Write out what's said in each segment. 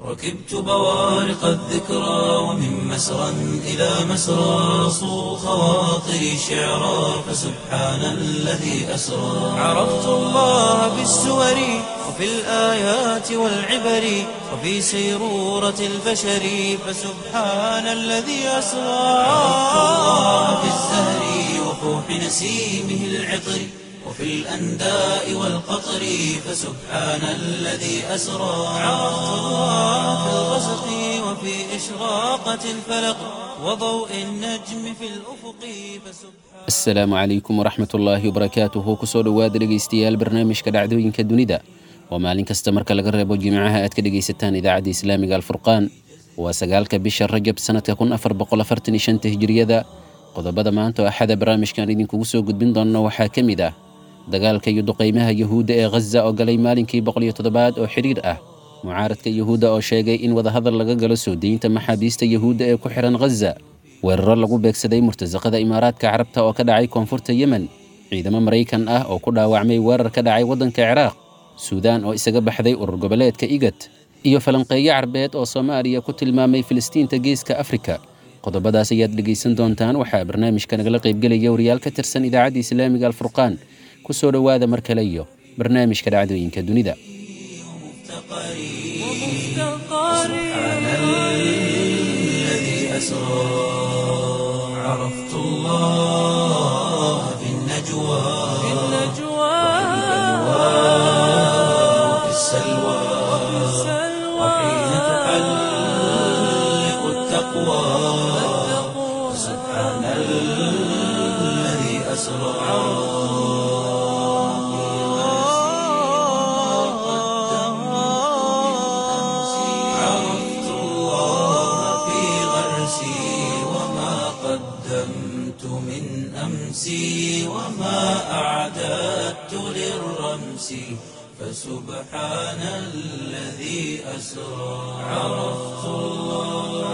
ركبت بوارق الذكرى ومن مسرى إلى مسرى صو خواطري شعرا فسبحان الذي أسرى عرفت الله بالسور وفي الآيات والعبر وفي سيرورة البشر فسبحان الذي أسرى عرفت الله بالزهر وفوح نسيمه العطر وفي الأنداء والقطر فسبحان الذي أسرى عرفت الله في الغسق وفي إشراقة الفلق وضوء النجم في الأفق فسبحان asalaamu calaykum waraxmat ullaahi wabarakaatuhu kusoo dhowaada dhegaystayaal barnaamijka dhacdooyinka dunida oo maalin kasta marka laga reebo jimcaha aad ka dhegaysataan idaacadda islaamiga alfurqaan waa sagaalka bisha rajab sanadka kun afar boqol afartan iyo shanta hijiriyada qodobada maanta oo axada barnaamijkan idinkugu soo gudbin doonno waxaa ka mid ah dagaalka iyo duqaymaha yuhuudda ee ghaza oo galay maalinkii boqol iyo toddobaad oo xidhiir ah mucaaradka yuhuudda oo sheegay in wadahadal laga galo soo deynta maxaabiista yuhuudda ee ku xihan ghaza weeraro lagu beegsaday murtasaqada imaaraadka carabta oo ka dhacay koonfurta yemen ciidamo maraykan ah oo ku dhaawacmay weerar ka dhacay waddanka ciraaq suudaan oo isaga baxday urur goboleedka igad iyo falanqeeyo carbeed oo soomaaliya ku tilmaamay filistiinta geeska afrika qodobadaas ayaad dhegaysan doontaan waxaa barnaamijka nagala qaybgelaya wariyaal ka tirsan idaacadda islaamiga alfurqaan ku soo dhowaada mar kale iyo barnaamijka dhacdooyinka dunida سبحان الذي أسرى عرفت الله في النجوى وفي السلوى وحين تحلق التقوى سبحان الذي أسرى عرفت الله في غرسي وما قدمت من أمسي وما أعددت للرمس فسبحان الذي أسرى عرفت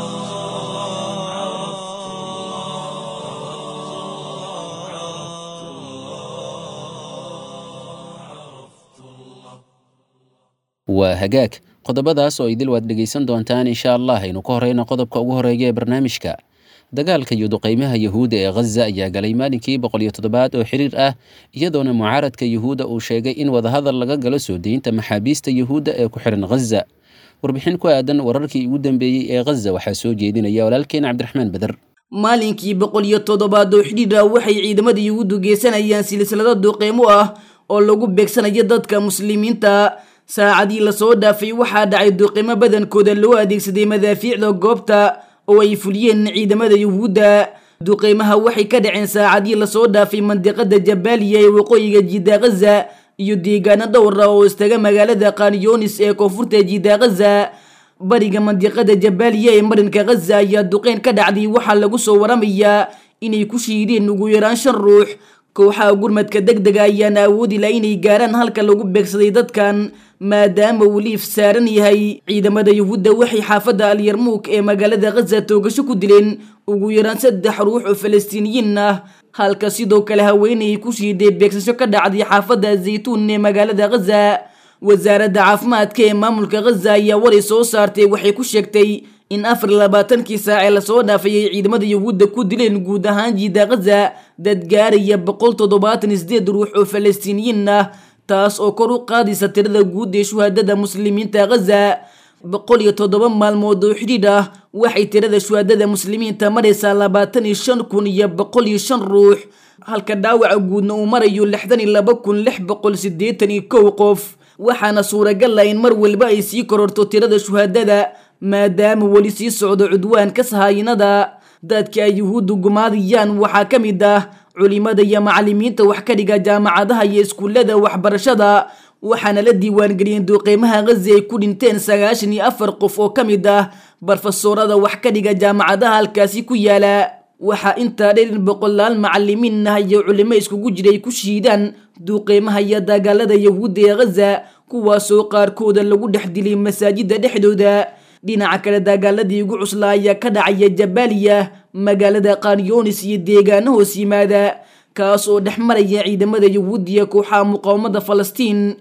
waa hagaag qodobadaas oo idil waad dhegaysan doontaan insha allah aynu ka horeyno qodobka ugu horeeya ee barnaamijka dagaalka iyo duqaymaha yuhuudda ee ghaza ayaa galay maalinkii boqol iyo toddobaad oo xiriir ah iyadoona mucaaradka yuhuudda uu sheegay in wadahadal laga galo soo deynta maxaabiista yuhuudda ee ku xihan ghaza warbixin ku aadan wararkii ugu dambeeyey ee ghaza waxaa soo jeedinaya walaalkeen cabdiraxmaan beder maalinkii boqol iyo toddobaad oo xidhiir ah waxay ciidamada yuhuuddu geysanayaan silsilado duqeymo ah oo lagu beegsanayo dadka muslimiinta saacadii lasoo dhaafay waxaa dhacay duqeymo badankooda loo adeegsaday madaafiicda goobta oo ay fuliyeen ciidamada yuhuudda duqeymaha waxay ka dhaceen saacadii lasoo dhaafay mandiqada jabaaliya ee waqooyiga jidda ghaza iyo deegaano dhowr ah oo istaga magaalada kanyonis ee koonfurta jidda ghaza bariga mandiqada jabaaliya ee marinka ghaza ayaa duqeyn ka dhacday waxaa lagu soo waramayaa inay ku shiideen ugu yaraan shan ruux kooxaha gurmadka deg dega ayaana awoodi laha inay gaaraan halka lagu beegsaday dadkan maadaama uu liif saaran yahay ciidamada yuhuudda waxay xaafadda alyarmuuk ee magaalada ghaza toogasho ku dileen ugu yaraan saddex ruux oo falastiiniyiin ah halka sidoo kale haweenayay ku shiiday beegsasho ka dhacday xaafadda zaytuun ee magaalada ghaza wasaaradda caafimaadka ee maamulka ghaza ayaa waray soo saartay waxay ku sheegtay in afar iyo labaatankii saacee lasoo dhaafay ay ciidamada yuhuudda ku dileen guud ahaan jiida ghaza dad gaaraya boqol toddobaatan iyo sideed ruux oo falastiiniyiin ah taas oo kor u qaadaysa tirada guud ee shuhaadada muslimiinta ghaza boqol iyo toddoba maalmood oo xidhiidh ah waxay tirada shuhaadada muslimiinta maraysaa labaatan iyo shan kun iyo boqol iyo shan ruux halka dhaawaca guudna uu marayo lixdan iyo laba kun lix boqol siddeetan iyo kow qof waxaana suuragal ah in mar walba ay sii kororto tirada shuhaadada maadaama weli sii socdo cudwaanka sahaayinada dadka ay yuhuuddu gumaadayaan waxaa ka mid ah culimada iyo macalimiinta wax ka dhiga jaamacadaha iyo iskuullada waxbarashada waxaana la diiwaangeliyeen duqeymaha ghazi ay ku dhinteen sagaashan iyo afar qof oo ka mid ah barfasoorada wax ka dhiga jaamacadaha halkaasi ku yaala waxaa intaa dheer in boqolaal macalimiin ah iyo culimo iskugu jiray ku shiidaan duqeymaha iyo dagaalada yahuudda ee ghaza kuwaasoo qaarkooda lagu dhex dilay masaajida dhexdooda dhinaca kale dagaaladii ugu cuslaa ayaa ka dhacaya jabaaliya magaalada kanyonis iyo deegaano hoos yimaada kaas oo dhex maraya ciidamada yahuudiya kooxaha muqaawamada falastiin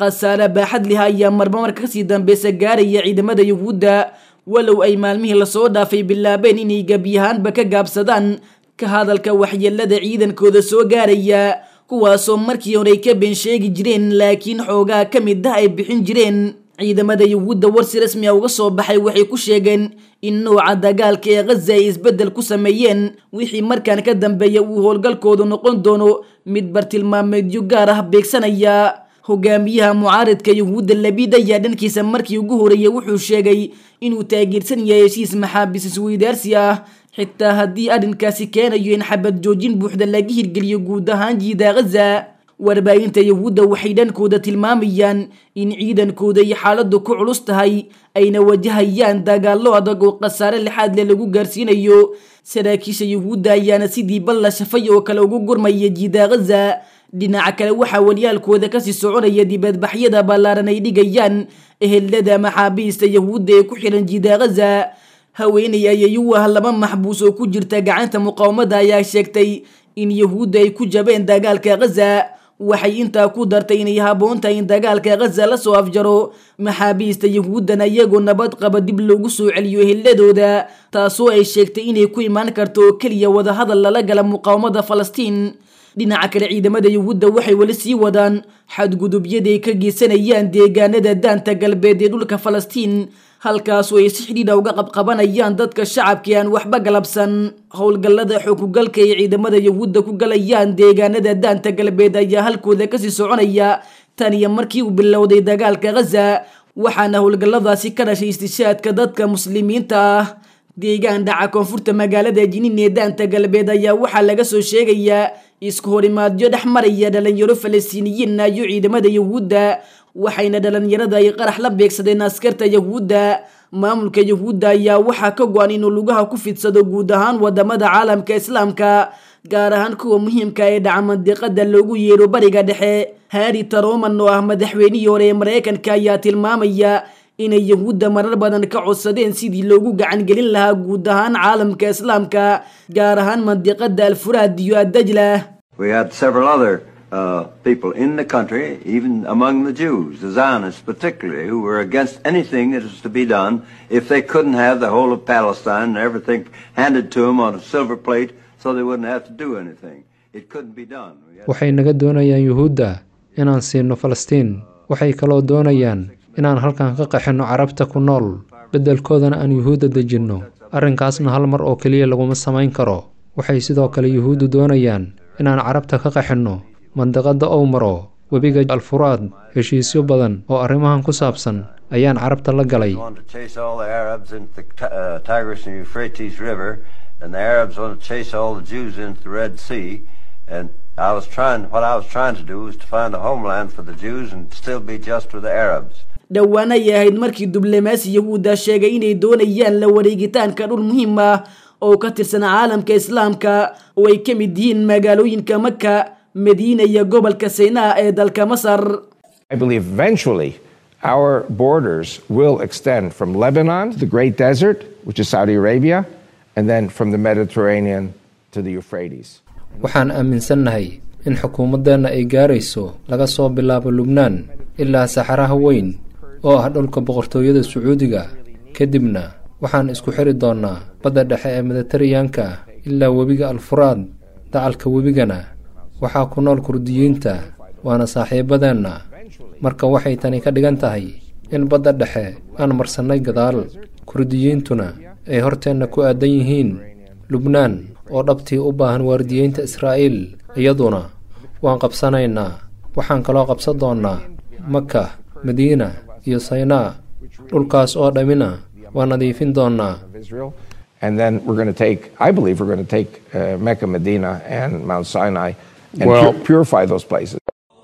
khasaare baaxad liha ayaa marba marka kasii dambeysa gaaraya ciidamada yuhuudda walow ay maalmihii lasoo dhaafay bilaabeen inay gebyahaanba ka gaabsadaan ka hadalka waxyeelada ciidankooda soo gaaraya kuwaasoo markii hore ay ka been sheegi jireen laakiin xoogaa ka mid ah ay bixin jireen ciidamada yuhuudda warsi rasmi a uga soo baxay waxay ku sheegeen in nooca dagaalka ee khaza ay isbeddel ku sameeyeen wixii markaan ka dambeeya uu howlgalkoodu noqon doono mid bartilmaameedyo gaar ah beegsanaya hogaamiyaha mucaaridka yuhuudda labid ayaa dhankiisa markii ugu horeeyey wuxuu sheegay inuu taageersan yahay heshiis maxaabiis isweydaarsi ah xitaa haddii arrinkaasi keenayo in xabad joojin buuxda laga hirgeliyo guud ahaan jiida khaza warbaahinta yuhuudda waxay dhankooda tilmaamayaan in ciidankooda iyo xaaladdu ku culus tahay ayna wajahayaan dagaallo adag oo khasaare lixaad leh lagu gaarsiinayo saraakiisha yuhuudda ayaana sidii balla shafay oo kale ugu gurmaya jiida khaza dhinaca kale waxaa walyaalkooda kasii soconaya dibadbaxyada ballaaran ay dhigayaan ehelada maxaabiista yuhuudda ee ku xiran jiida khaza haweeney ayayuu ah laba maxbuus oo ku jirta gacanta muqaawamada ayaa sheegtay in yuhuudda ay ku jabeen dagaalka khaza waxay intaa ku dartay inay haboon tahay in dagaalka khaza lasoo afjaro maxaabiista yuhuuddana iyagoo nabad qaba dib loogu soo celiyo eheladooda taasoo ay sheegtay inay ku imaan karto oo keliya wadahadal lala gala muqaawamada falastiin dhinaca kale ciidamada yuhuudda waxay weli sii wadaan xadgudubyaday ka geysanayaan deegaanada daanta galbeed ee dhulka falastiin halkaasoo ay si xidhiidha uga qabqabanayaan dadka shacabka aan waxba galabsan howlgallada xukugalka ay ciidamada yuhuudda ku galayaan deegaanada daanta galbeed ayaa halkooda kasii soconaya tan iyo markii uu bilowday dagaalka khaza waxaana howlgalladaasi ka dhashay istishaadka dadka muslimiinta ah deegaan dhaca koonfurta magaalada jiniin ee daanta galbeed ayaa waxaa laga soo sheegayaa isku horimaadyo dhex maraya dhalinyaro falastiiniyiinna iyo ciidamada yuhuudda waxayna dhalinyarada ay qarax la beegsadeen askarta yuhuudda maamulka yuhuudda ayaa waxaa ka go-an inuu lugaha ku fidsado guud ahaan wadamada caalamka islaamka gaar ahaan kuwa muhiimka ee dhaca mandiqada loogu yeero bariga dhexe harri taroman oo ah madaxweynihii hore ee maraykanka ayaa tilmaamaya inay yuhuudda marar badan ka codsadeen sidii loogu gacan gelin lahaa guud ahaan caalamka islaamka gaar ahaan mandiqada alfuraad iyo addajla We had several other uh, people in the country, even among the Jews, the Zionists particularly, who were against anything that was to be done if they couldn't have the whole of Palestine and everything handed to them on a silver plate so they wouldn't have to do anything. It couldn't be done. We had waxay naga doonayaan yuhuudda inaan siino falastiin waxay kaloo doonayaan inaan halkan ka qaxinno carabta ku nool beddelkoodana aan yuhuudda dejinno arrinkaasna hal mar oo keliya laguma samayn karo waxay sidoo kale yuhuuddu doonayaan inaan carabta ka qaxinno mandiqadda ow maro webiga alfuraad heshiisyo badan oo arrimahan ku saabsan ayaan carabta la galay want to chase all the Arabs into the Ti- uh, Tigris and Euphrates River, and the Arabs want to chase all the Jews into the Red Sea. And I was trying, what I was trying to do was to find a homeland for the Jews and still be just with the Arabs. dhowaan ay ahayd markii diblomaasi yahuudda sheegay inay doonayaan la wareegitaanka dhul muhiim ah oo ka tirsan caalamka islaamka oo ay ka mid yihiin magaalooyinka maka madiina iyo gobolka saynaa ee dalka masar I believe eventually our borders will extend from Lebanon to the Great Desert, which is Saudi Arabia, and then from the Mediterranean to the Euphrates. waxaan aaminsannahay in xukuumaddeenna ay gaarayso laga soo bilaabo lubnaan ilaa saxaraha weyn oo ah dhulka boqortooyada sacuudiga kadibna waxaan isku xiri doonnaa badda dhexe ee mediteraneanka ah ilaa webiga alfuraad dacalka webigana waxaa ku nool kurdiyiinta waana saaxiibadeenna marka waxay tani ka dhigan tahay in badda dhexe aan marsannay gadaal kurdiyiintuna ay horteenna ku aadan yihiin lubnaan oo dhabtii u baahan waardiyeynta israa'iil iyaduna waan qabsanaynaa waxaan kaloo qabsan doonnaa maka madiina iyo saynaa dhulkaas oo dhammina waan nadiifin doonnaa of Israel. And then we're going to take, I believe we're going to take uh, Mecca, Medina, and Mount Sinai and Well- pu- purify those places.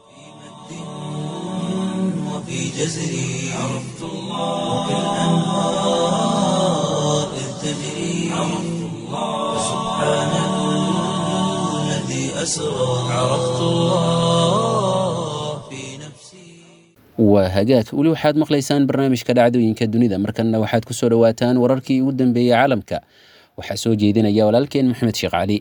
وفي جزري عرفت الله وكالأنهار إذ تجري عرفت الله سبحان الذي أسرى عرفت الله في نفسي waa hagaag weli waxaad maqlaysaan barnaamijka dhacdooyinka dunida markanna waxaad ku soo dhowaataan wararkii ugu dambeeyey caalamka waxaa soo jeedinaya walaalkeen maxamed sheekh cali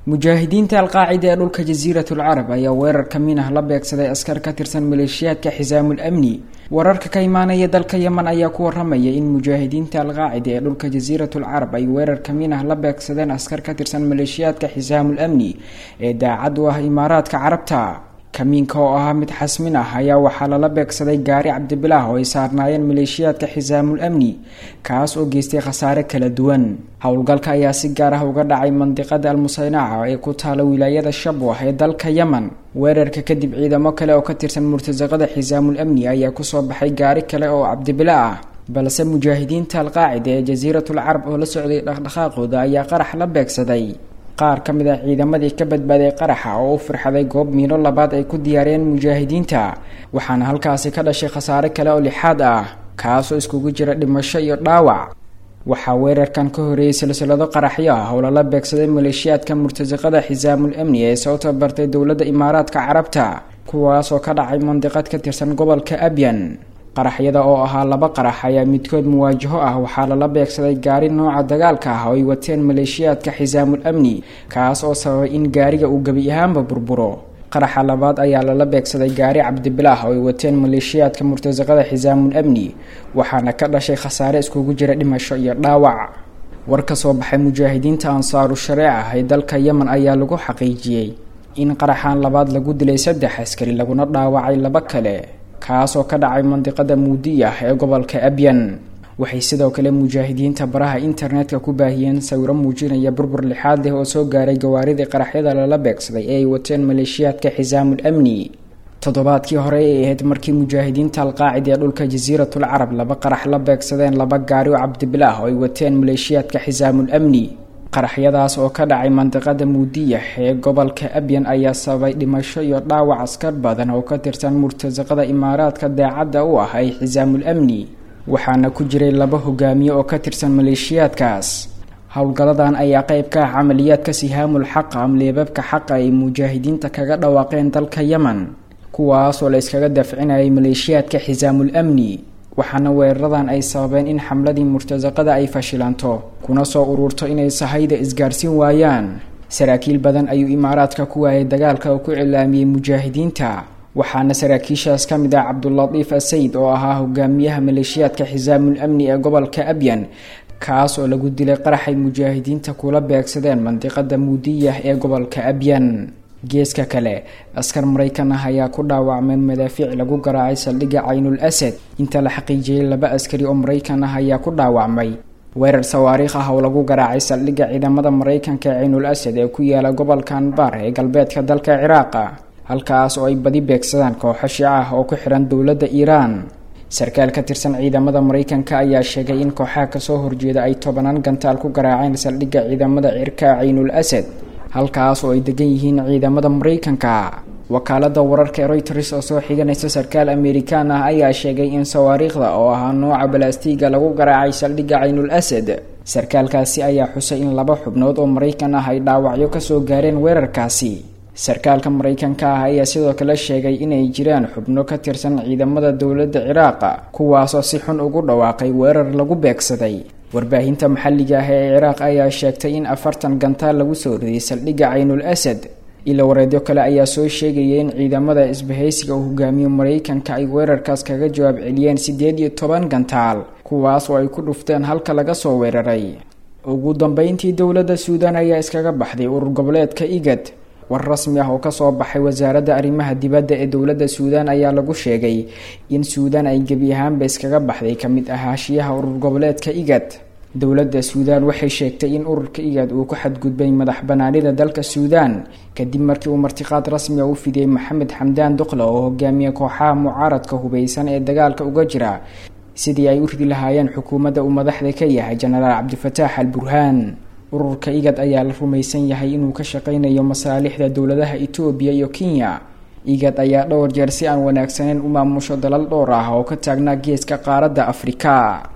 mujaahidiinta alqaacida ee dhulka jasiiratul carab ayaa weerar ka min ah la beegsaday askar ka tirsan maleeshiyaadka xisaamul amni wararka ka imaanaya dalka yeman ayaa ku waramaya in mujaahidiinta alqaacida ee dhulka jasiiratul carab ay weerar ka min ah la beegsadeen askar ka tirsan maleeshiyaadka xisaamul amni ee daacad u ah imaaraadka carabta kamiinka oo ahaa mid xasmin ah ayaa waxaa lala beegsaday gaari cabdibilaah oo ay saarnaayeen maleeshiyaadka xisaamul amni kaas oo geystay khasaare kala duwan howlgalka ayaa si gaar ah uga dhacay mandiqada almusaynaca ee ku taala wilaayada shabwah ee dalka yeman weerarka kadib ciidamo kale oo ka tirsan murtasaqada xisaamul amni ayaa kusoo baxay gaari kale oo cabdibila ah balse mujaahidiinta alqaacida ee jasiiratul carab oo la socday dhaqdhaqaaqooda ayaa qarax la beegsaday qaar ka mid ah ciidamadii ka badbaaday qaraxa oo u firxaday goob miino labaad ay ku diyaariyeen mujaahidiinta waxaana halkaasi ka dhashay khasaare kale oo lixaad ah kaasoo iskugu jira dhimasho iyo dhaawac waxaa weerarkan ka horeeyey silsilado qaraxyo ah oo lala beegsaday maleeshiyaadka murtasaqada xisaamul amni ee soo tabartay dowladda imaaraadka carabta kuwaasoo ka dhacay mandiqad ka tirsan gobolka abyan qaraxyada oo ahaa laba qarax ayaa midkood muwaajaho ah waxaa lala beegsaday gaari nooca dagaalka ah oo ay wateen maleeshiyaadka xisaamul amni kaas oo sababay in gaariga uu gebi ahaanba burburo qaraxa labaad ayaa lala beegsaday gaari cabdibilaah oo ay wateen maleeshiyaadka murtasaqada xisaamul amni waxaana ka dhashay khasaare iskugu jira dhimasho iyo dhaawac war ka soo baxay mujaahidiinta ansaaru shareeca ee dalka yemen ayaa lagu xaqiijiyey in qaraxan labaad lagu dilay saddex askari laguna dhaawacay laba kale kaasoo ka dhacay mandiqada muudiyah ee gobolka abyan waxay sidoo kale mujaahidiinta baraha internetka ku baahiyeen sawiro muujinaya burbur lixaad leh oo soo gaaray gawaaridii qaraxyada lala beegsaday ee ay wateen maleeshiyaadka xisaamul amni toddobaadkii hore ay ahayd markii mujaahidiinta alqaacida ee dhulka jasiiratul carab laba qarax la beegsadeen laba gaari oo cabdibilaah oo ay wateen maleeshiyaadka xisaamul amni qaraxyadaas oo ka dhacay mandiqada muudiyah ee gobolka abyan ayaa sababay dhimasho iyo dhaawac askar badan oo ka tirsan murtasaqada imaaraadka daacadda u ah ay xisaamul amni waxaana ku jiray laba hogaamiye oo ka tirsan maleeshiyaadkaas howlgaladan ayaa qeyb ka ah camaliyaadka sihaamul xaqa amleebabka xaqa ay mujaahidiinta kaga dhawaaqeen dalka yemen kuwaasoo la iskaga dafcinayay maleeshiyaadka xisaamul amni waxaana weeraradan ay sababeen in xamladii murtasaqada ay fashilanto kuna soo ururto inay sahayda isgaarsiin waayaan saraakiil badan ayuu imaaraadka ku waayay dagaalka oo ku cilaamiyey mujaahidiinta waxaana saraakiishaas ka mid ah cabdulatiif asayid oo ahaa hogaamiyaha maleeshiyaadka xisaamul amni ee gobolka abyan kaas oo lagu dilay qaraxay mujaahidiinta kula beegsadeen mandiqada muudiyah ee gobolka abyan geeska kale askar maraykan ah ayaa ku dhaawacmay madaafiic lagu garaacay saldhigga caynul asad inta la xaqiijiyey laba askari oo maraykan ah ayaa ku dhaawacmay weerar sawaariikh ah oo lagu garaacay saldhigga ciidamada maraykanka ee caynul asad ee ku yaala gobolka anbar ee galbeedka dalka ciraaqa halkaas oo ay badi beegsadaan kooxo shiica ah oo ku xihan dowladda iiraan sarkaal ka tirsan ciidamada maraykanka ayaa sheegay in kooxaha kasoo horjeeda ay tobanaan gantaal ku garaaceen saldhigga ciidamada cirka caynul asad halkaas oo ay degan yihiin ciidamada maraykanka wakaalada wararka ee reuters oo soo xiganaysa sarkaal amerikaan ah ayaa sheegay in sawaariikhda oo ahaa nooca balaastiga lagu garaacay saldhigga caynul asad sarkaalkaasi ayaa xusay in laba xubnood oo maraykan ah ay dhaawacyo kasoo gaareen weerarkaasi sarkaalka maraykanka ah ayaa sidoo kale sheegay inay jiraan xubno ka tirsan ciidamada dowladda ciraaqa kuwaasoo si xun ugu dhawaaqay weerar lagu beegsaday warbaahinta maxalliga ah ee ciraaq ayaa sheegtay in afartan gantaal lagu soo riday saldhigga caynul asad ilo wareedyo kale ayaa soo sheegaya in ciidamada isbahaysiga uu hogaamiyo maraykanka ay weerarkaas kaga jawaab celiyeen siddeed iyo toban gantaal kuwaas oo ay ku dhufteen halka laga soo weeraray ugu dambeyntii dowladda suudan ayaa iskaga baxday urur goboleedka igad war rasmi ah oo kasoo baxay wasaaradda arrimaha dibadda ee dowladda suudaan ayaa lagu sheegay in suudaan ay gebi ahaanba iskaga baxday ka mid ahaashiyaha urur goboleedka igad dowladda suudaan waxay sheegtay in ururka igad uu ku xadgudbay madax banaanida dalka suudaan kadib markii uu martiqaad rasmi a u fidiyey maxamed xamdaan duqla oo hogaamiye kooxaha mucaaradka hubeysan ee dagaalka uga jira sidii ay u ridi lahaayeen xukuumadda uu madaxda ka yahay jenaraal cabdifataax al burhaan ururka igad ayaa la rumaysan yahay inuu ka shaqeynayo masaalixda dowladaha etoobiya iyo kenya igad ayaa dhowr jeer si aan wanaagsaneyn u maamusho dalal dhowr ah oo ka taagnaa geeska qaaradda afrika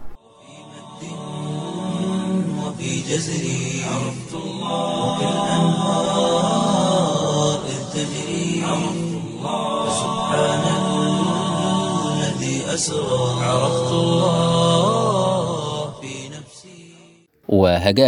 وفي جزري عرفت الله وكالأنهار إذ تجري عرفت الله سبحان الذي أسرى عرفت الله في نفسي waa hagaag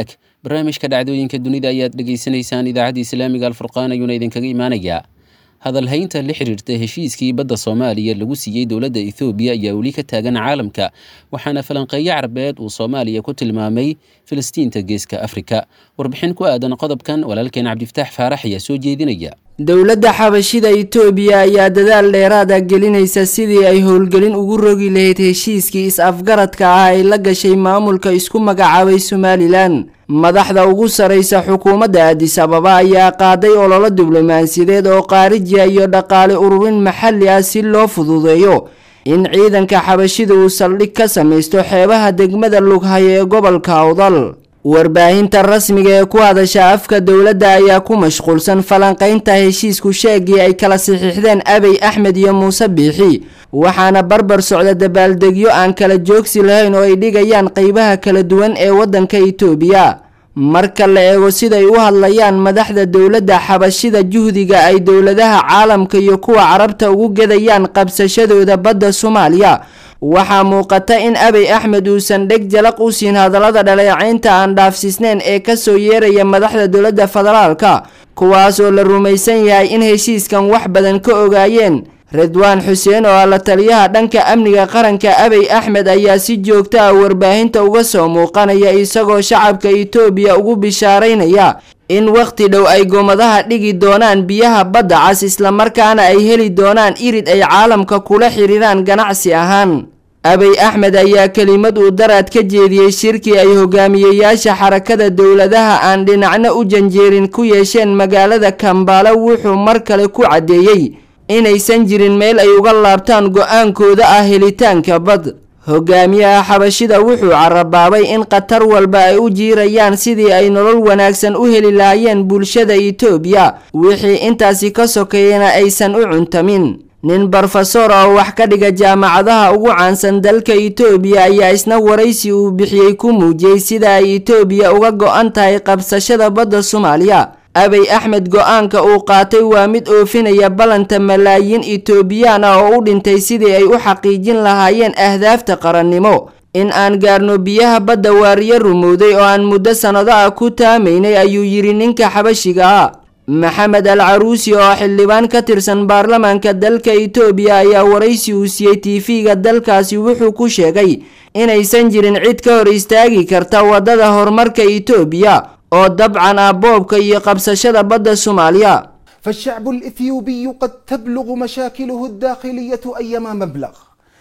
barnaamijka dhacdooyinka dunida ayaad dhegaysanaysaan idaacadda islaamiga alfurqaan ayuuna idinkaga imaanayaa hadalhaynta la xiriirta heshiiskii badda soomaaliya lagu siiyey dowladda ethoobiya ayaa weli ka taagan caalamka waxaana falanqeeyo carabeed uu soomaaliya ku tilmaamay filistiinta geeska afrika warbixin ku aadan qodobkan walaalkeen cabdifataax faarax ayaa soo jeedinaya dowladda xabashida itoobiya ayaa dadaal dheeraada gelinaysa sidii ay howlgelin ugu rogi lahayd heshiiskii is-afgaradka ah ay la gashay maamulka isku magacaabay somalilan madaxda ugu saraysa xukuumadda adis ababa ayaa qaaday ololo diblomaasiyadeed oo qaarijiya iyo dhaqaale ururin maxalli ah si loo fududeeyo in ciidanka xabashida uu saldhig ka samaysto xeebaha degmada lughayo ee gobolka awdal warbaahinta rasmiga ee ku hadasha afka dowladda ayaa ku mashquulsan falanqaynta heshiisku sheegii ay kala saxiixdeen abey axmed iyo muuse biixi waxaana barbar socda dabaaldegyo aan kala joogsi lahayn oo ay dhigayaan qeybaha kala duwan ee waddanka itoobiya marka la eego siday u hadlayaan madaxda dowladda xabashida juhdiga ay dowladaha caalamka iyo kuwa carabta ugu gedayaan qabsashadooda badda soomaaliya waxaa muuqata in abey axmed uusan dheg jalaq u siin hadallada dhaleecaynta aan dhaafsiisneyn ee kasoo yeeraya madaxda dowladda federaalka kuwaas oo la rumaysan yahay in heshiiskan wax badan ka ogaayeen ridwaan xuseen oo ah la taliyaha dhanka amniga qaranka abey axmed ayaa si joogto ah warbaahinta uga soo muuqanaya isagoo shacabka itoobiya ugu bishaaraynaya in wakhti dhow ay gomadaha dhigi doonaan biyaha badda cas islamarkaana ay heli doonaan irid ay caalamka kula xiriiraan ganacsi ahaan abey axmed ayaa kelimad uu daraad ka jeediyey shirkii ay hogaamiyeyaasha xarakada dowladaha aan dhinacna u janjeerin ku yeesheen magaalada kambaalo wuxuu mar kale ku caddeeyey inaysan jirin meel ay uga laabtaan go-aankooda ah helitaanka bad hogaamiyaha xabashida wuxuu carabaabay in khatar walba ay u jiirayaan sidii ay nolol wanaagsan u heli lahaayeen bulshada itoobiya wixii intaasi ka sokeeyana aysan u cuntamin nin brofesor oo wax ka dhiga jaamacadaha ugu caansan dalka itoobiya ayaa isna waraysi uu bixiyey ku muujiyey sida ay itoobiya uga go-an tahay qabsashada badda soomaaliya abey axmed go-aanka uu qaatay waa mid oofinaya ballanta malaayiin itoobiyaan ah oo u dhintay sidii ay u xaqiijin lahaayeen ahdaafta qarannimo in aan gaarno biyaha badda waariyo rumowday oo aan muddo sannado ah ku taamaynay ayuu yidhi ninka xabashiga ah maxamed al caruusi oo xildhibaan ka tirsan baarlamaanka dalka itoobiya ayaa waraysi uu siiyey tv-ga dalkaasi wuxuu ku sheegay inaysan jirin cid ka hor istaagi karta waddada horumarka itoobiya oo dabcan ah boobka iyo qabsashada badda soomaaliya فالشعب الإثيوبي قد تبلغ مشاكله الداخلية أيما مبلغ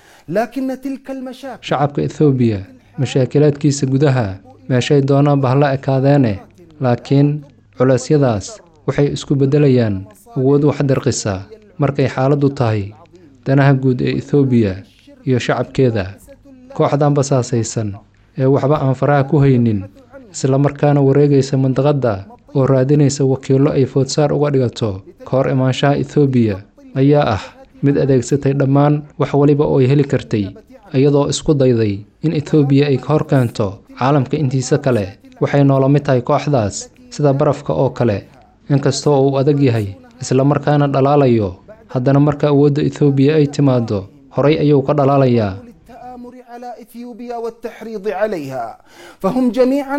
لكن تلك المشاكل shacabka ethoobiya mashaakilaadkiisa gudaha meeshay doonaan bahla ekaadeene laakiin culeysyadaas waxay isku beddelayaan awood wax dirqisa markay xaaladdu tahay danaha guud ee ethoobiya iyo shacabkeeda kooxdan basaasaysan ee waxba aan faraha ku haynin islamarkaana wareegaysa mandaqadda oo raadinaysa wakiillo ay foodsaar uga dhigato ka hor imaanshaha ethoobiya ayaa ah mid adeegsatay dhammaan wax waliba oo ay heli kartay iyadoo isku dayday in ethoobiya ay ka hor keento caalamka intiisa kale waxay noola mid tahay kooxdaas sida barafka oo kale inkastoo uu adag yahay islamarkaana dhalaalayo haddana marka awoodda ethoobiya ay timaaddo horay ayuu ka dhalaalayaa التآمر على إثيوبيا والتحريض عليها فهم جميعا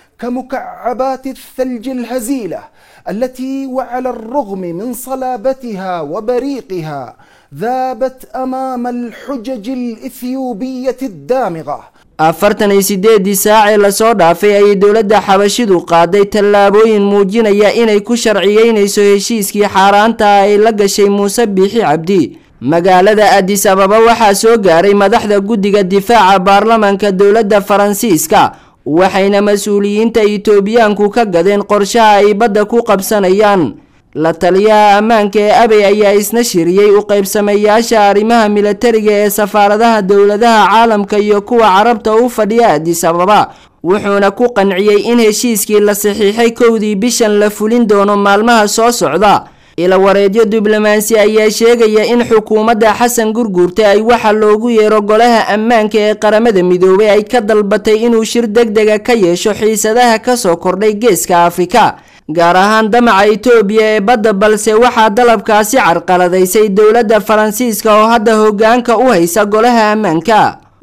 كمكعبات الثلج الهزيلة التي وعلى الرغم من صلابتها وبريقها ذابت أمام الحجج الإثيوبية الدامغة afartan iyo sideedii saacee lasoo dhaafay ayay dowladda xabashidu qaaday tallaabooyin muujinaya inay ku sharciyeynayso heshiiskii xaaraanta ah ay la gashay muuse biixi cabdi magaalada adis ababa waxaa soo gaaray madaxda guddiga difaaca baarlamaanka dowladda faransiiska waxayna mas-uuliyiinta itoobiyaanku ka gadeen qorshaha ay badda ku qabsanayaan la taliyaha ammaanka ee abey ayaa isna shiriyey u qaybsameeyaasha arrimaha milatariga ee safaaradaha dowladaha caalamka iyo kuwa carabta u fadhiya adis ababa wuxuuna ku qanciyey in heshiiskii la saxiixay kowdii bishan la fulin doono maalmaha soo socda ila wareedyo diblomaasi ayaa sheegaya in xukuumadda xasan gurguurta ay waxa loogu yeero golaha ammaanka ee qaramada midoobay ay ka dalbatay inuu shir deg dega ka yeesho xiisadaha kasoo kordhay geeska afrika gaar ahaan damaca itoobiya ee badda balse waxaa dalabkaasi carqaladaysay dowladda faransiiska oo hadda hogaanka u haysa golaha ammaanka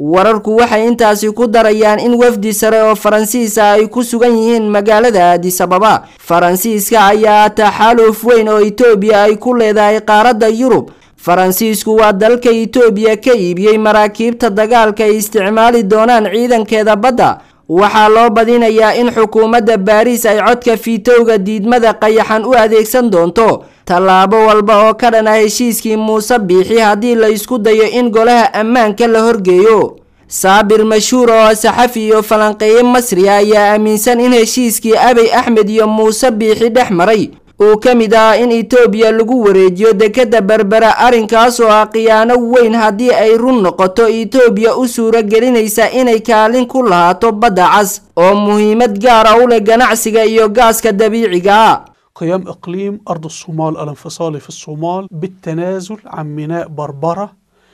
wararku waxay intaasi ku darayaan in wafdi sare oo faransiisa ay ku sugan yihiin magaalada aadisababa faransiiska ayaa taxaaluf weyn oo itoobiya ay ku leedahay qaaradda yurub faransiisku waa dalka itoobiya ka iibiyey maraakiibta dagaalka ay isticmaali doonaan ciidankeeda badda waxaa loo badinayaa in xukuumadda baariis ay codka fiitowga diidmada qayaxan u adeegsan doonto tallaabo walba oo ka dhan ah heshiiskii muuse biixi haddii la isku dayo in golaha ammaanka la horgeeyo saabir mashhuur oo saxafi iyo falanqeeye masri ayaa aaminsan in heshiiskii abiy axmed iyo muuse biixi dhex maray uu ka mid ahaa in itoobiya lagu wareejiyo dekadda berbera arrinkaas oo ah khiyaano weyn haddii ay run noqoto itoobiya u suuro gelinaysa inay kaalin ku lahaato badda cas oo muhiimad gaara u leh ganacsiga iyo gaaska dabiiciga ah قيام إقليم أرض الصومال الانفصالي في الصومال بالتنازل عن ميناء بربرة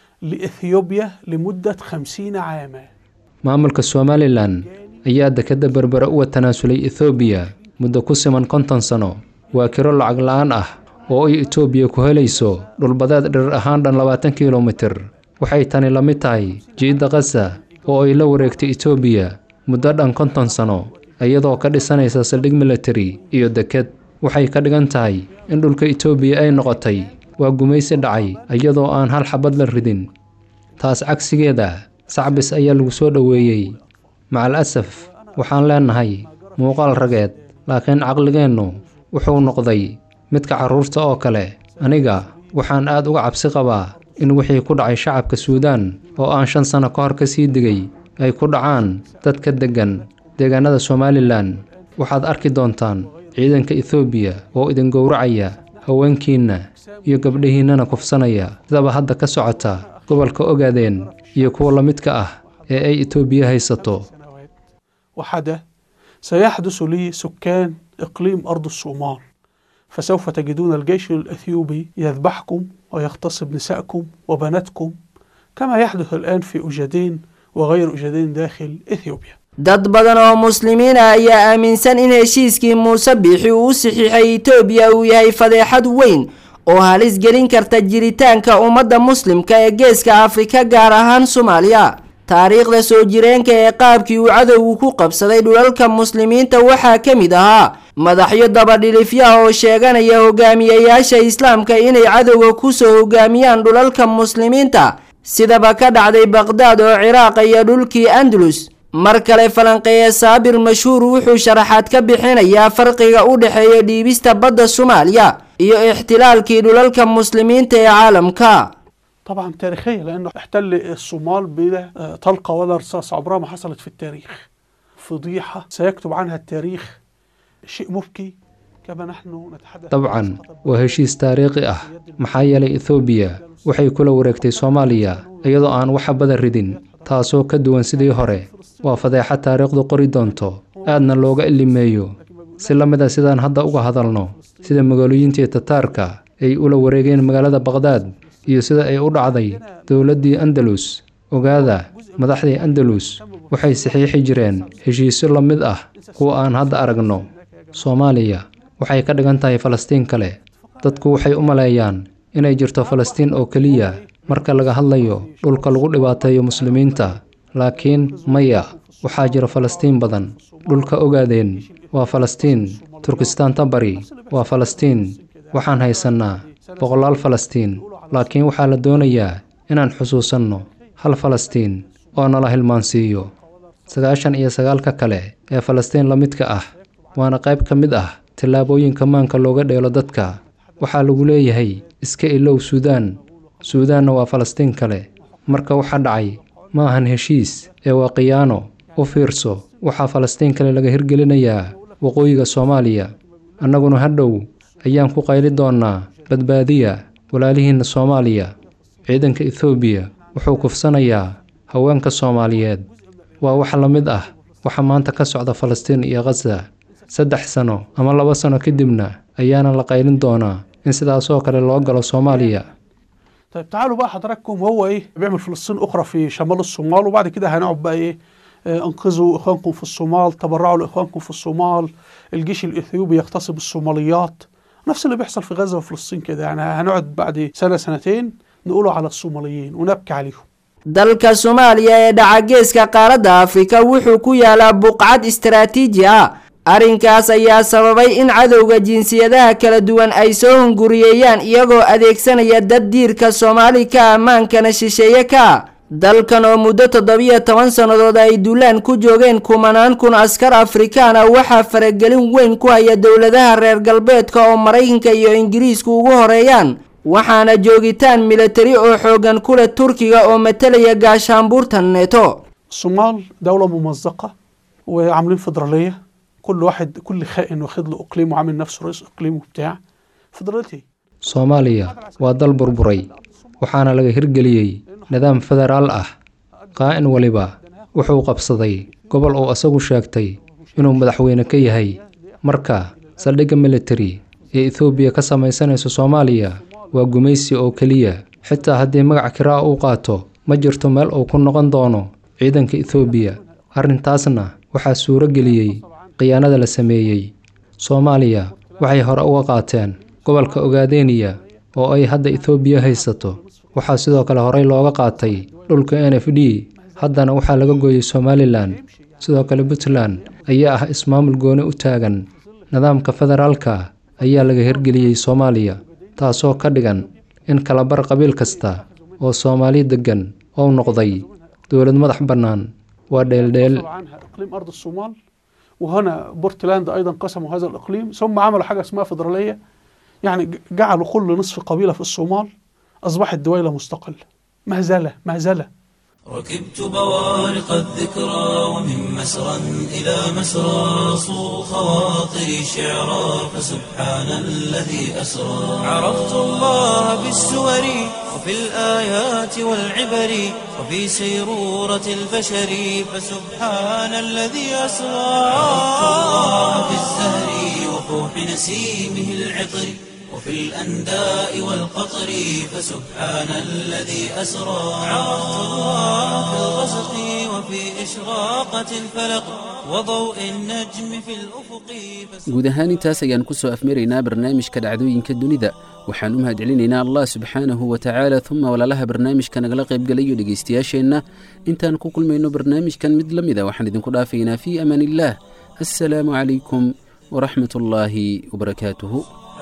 لإثيوبيا لمدة خمسين عاما maamulka somalilan ayaa dekadda berbere uga tanaasulay ethoobiya muddo ku siman konton sano waa kiro lacag la-aan ah oo ay etoobiya ku helayso dhulbadeed dhirir ahaan dhan labaatan kilomitir waxay tani la mid tahay jiidda kasa oo ay la wareegtay etoobiya muddo dhan konton sano iyadoo ka dhisanaysa saldhig military iyo deked waxay ka dhigan tahay in dhulka etoobiya ay noqotay waa gumaysi dhacay iyadoo aan hal xabad la ridin taas cagsigeeda sacbis ayaa lagu soo dhoweeyey macal asaf waxaan leenahay muuqaal rageed laakiin caqligeennu wuxuu noqday midka carruurta oo kale aniga waxaan aad uga cabsi qabaa in wixii ku dhacay shacabka suudaan oo aan shan sano ka hor ka sii digay ay ku dhacaan dadka deggan deegaanada somalilan waxaad arki doontaan ciidanka ethoobiya oo idin gowracaya haweenkiinna iyo gabdhihiinnana kufsanaya sidaba hadda ka socota gobolka ogaadeen iyo kuwa la midka ah ee ay etoobiya haysato وحدث سيحدث لسكان إقليم أرض الصومال فسوف تجدون الجيش الأثيوبي يذبحكم ويغتصب نساءكم وبناتكم كما يحدث الآن في أجدين وغير أجدين داخل إثيوبيا dad badan oo muslimiin ah ayaa aaminsan in heshiiskii muuse biixi uu u saxiixay itoobiya uu yahay fadeexad weyn oo halis gelin karta jiritaanka ummadda muslimka ee geeska afrika gaar ahaan soomaaliya taariikhda soo jireenka ee qaabkii uu cadowgu ku qabsaday dhulalka muslimiinta waxaa ka mid ahaa madaxyo dabadhilifyaha oo sheeganaya hogaamiyayaasha islaamka inay cadowga kusoo hogaamiyaan dhulalka muslimiinta sidaba ka dhacday baqhdaad oo ciraaqa iyo dhulkii andalus mar kale falanqeeye saabir mashhuur wuxuu sharaxaad ka bixinayaa farqiga u dhexeeya dhiibista badda soomaaliya iyo ixtilaalkii dhulalka muslimiinta ee caalamka طبعا تاريخيا لأنه احتل الصومال بلا آه، طلقة ولا رصاص عمرها ما حصلت في التاريخ فضيحة سيكتب عنها التاريخ شيء مبكي كما نحن نتحدث dabcan waa heshiis taariikhi ah maxaa yeelay ethoobiya waxay kula wareegtay soomaaliya iyadoo aan waxa badan ridin taasoo ka duwan sidii hore waa fadeexa taariikhdu qori doonto aadna looga ilimeeyo si la mid a sidaan hadda uga hadalno sida magaalooyintii tataarka ay ula wareegeen magaalada baqhdaad iyo sida ay u dhacday dowladdii andalus ogaada madaxdii andalus waxay saxiixi jireen heshiisyo la mid ah kuwa aan hadda aragno soomaaliya waxay ka dhigan tahay falastiin kale dadku waxay u maleeyaan inay jirto falastiin oo keliya marka laga hadlayo dhulka lagu dhibaateeyo muslimiinta laakiin maya waxaa jira falastiin badan dhulka ogaadeen waa falastiin turkistaanta bari waa falastiin waxaan haysannaa boqolaal falastiin laakiin waxaa la doonayaa inaan xusuusanno hal falastiin oo nala hilmaansiiyo sagaashan iyo sagaalka kale ee falastiin la midka ah waana qayb ka mid ah tillaabooyinka maanka looga dheelo dadka waxaa lagu leeyahay iska ilow suudaan suudaanna waa falastiin kale marka waxa dhacay ma ahan heshiis ee waa khiyaano u fiirso waxaa falastiin kale laga hirgelinayaa waqooyiga soomaaliya annaguna hadhow ayaan ku qayli doonnaa badbaadiya walaalihiinna soomaaliya ciidanka ethoobiya wuxuu kufsanayaa haweenka soomaaliyeed waa wax la mid ah waxa maanta ka socda falastiin iyo khaza saddex sano ama laba sano kadibna ayaana la qaylin doonaa in sidaasoo kale loo galo soomaaliya طيب تعالوا بقى حضراتكم هو ايه بيعمل فلسطين اخرى في شمال الصومال وبعد كده هنقعد بقى ايه آه، انقذوا اخوانكم في الصومال تبرعوا لاخوانكم في الصومال الجيش الاثيوبي يغتصب الصوماليات نفس اللي بيحصل في غزه وفلسطين كده يعني هنقعد بعد سنه سنتين نقولوا على الصوماليين ونبكي عليهم dalka soomaaliya ee dhacageeska qaaradda afrika wuxuu ku yaalaa buqcad istaraatiiji ah arrinkaas ayaa sababay in cadowga jinsiyadaha kala duwan ay soo hunguriyeeyaan iyagoo adeegsanaya dad diirka soomaali ka ammaankana shisheeye ka dalkan oo muddo toddobiyo toban sannadood ay duulaan ku joogeen kumanaan kun askar afrikaan ah waxaa faragelin weyn ku haya dowladaha reer galbeedka oo maraykanka iyo ingiriisku ugu horeeyaan waxaana joogitaan militari oo xoogan ku leh turkiga oo matalaya gaashaanbuurta neeto الصومال دولة ممزقة وعاملين فدرالية كل واحد كل خائن واخد له اقليم وعامل نفسه رئيس اقليم وبتاع فدراليتي soomaaliya waa dal burburay waxaana laga hirgeliyey nidaam federaal ah qaa'in waliba wuxuu qabsaday gobol uu asagu sheegtay inuu madaxweyne ka yahay marka saldhigga militari ee ethoobiya ka samaysanaysa soomaaliya waa gumaysi oo keliya xitaa haddii magac kiraa uu qaato ma jirto meel uu ku noqon doono ciidanka ethoobiya arrintaasna waxaa suuro geliyey khiyaanada la sameeyey soomaaliya waxay hore uga qaateen gobolka ogaadeniya oo ay hadda ethoobiya haysato waxaa sidoo kale horey looga qaatay dhulka n f d haddana waxaa laga gooyey somalilan sidoo kale puntland ayaa ah ismaamul gooni u taagan nidaamka federaalka ayaa laga hirgeliyey soomaaliya taasoo ka dhigan in kalabar qabiil kasta oo soomaali deggan ou noqday dowlad madax bannaan waa dheeldheel عنها اقليم ارض الصومال وهنا بورتلاند ايضا قسموا هذا الاقليم ثم عملوا حاجه اسمها فدراليه يعني ج- جعلوا كل نصف قبيله في الصومال اصبحت دويله مستقله مهزله مهزله ركبت بوارق الذكرى ومن مسرى إلى مسرى صو خواطري شعرا فسبحان الذي أسرى عرفت الله بالسور وفي الآيات والعبر وفي سيرورة البشر فسبحان الذي أسرى عرفت الله بالزهر وفوح نسيمه العطر وفي الأنداء والقطر فسبحان الذي أسرى عرفت الله في الغسق وفي إشراقة الفلق وضوء النجم في الأفق guud ahaan intaas ayaan ku soo afmaraynaa barnaamijka dhacdooyinka dunida waxaan u mahadcelinaynaa allah subxaanahu wa tacaala uma walaalaha barnaamijka nagala qaybgalayo dhegaystayaasheenna intaan ku kulmayno barnaamijkan mid la mida waxaan idinku dhaafaynaa fii amaan illaah assalaamu calaykum waraxmat ullaahi wabarakaatuhu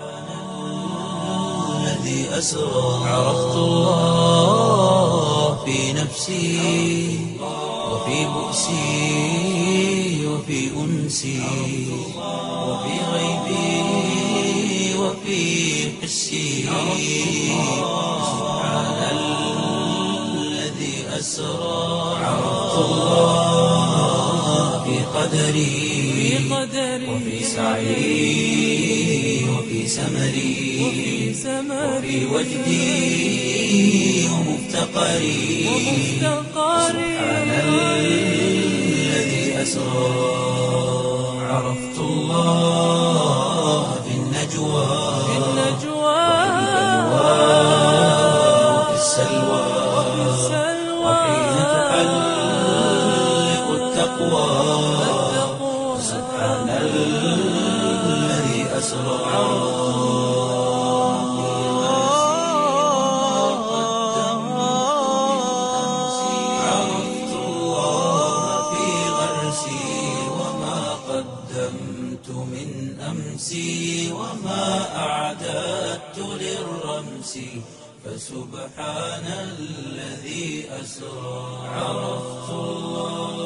الذي أسرى عرفت الله في نفسي وفي بؤسي وفي أنسي وفي غيبي وفي حسي سبحان الذي أسرى عرفت الله في قدري وفي سعي وفي سمري وفي وجدي ومفتقري سبحان الذي أسرى عرفت الله في النجوى وفي السلوى وحين تحلق التقوى سبحان الذي أسرى عرفت الله في غرسي وما قدمت من أمسي وما أعددت للرمس فسبحان الذي أسرى عرفت الله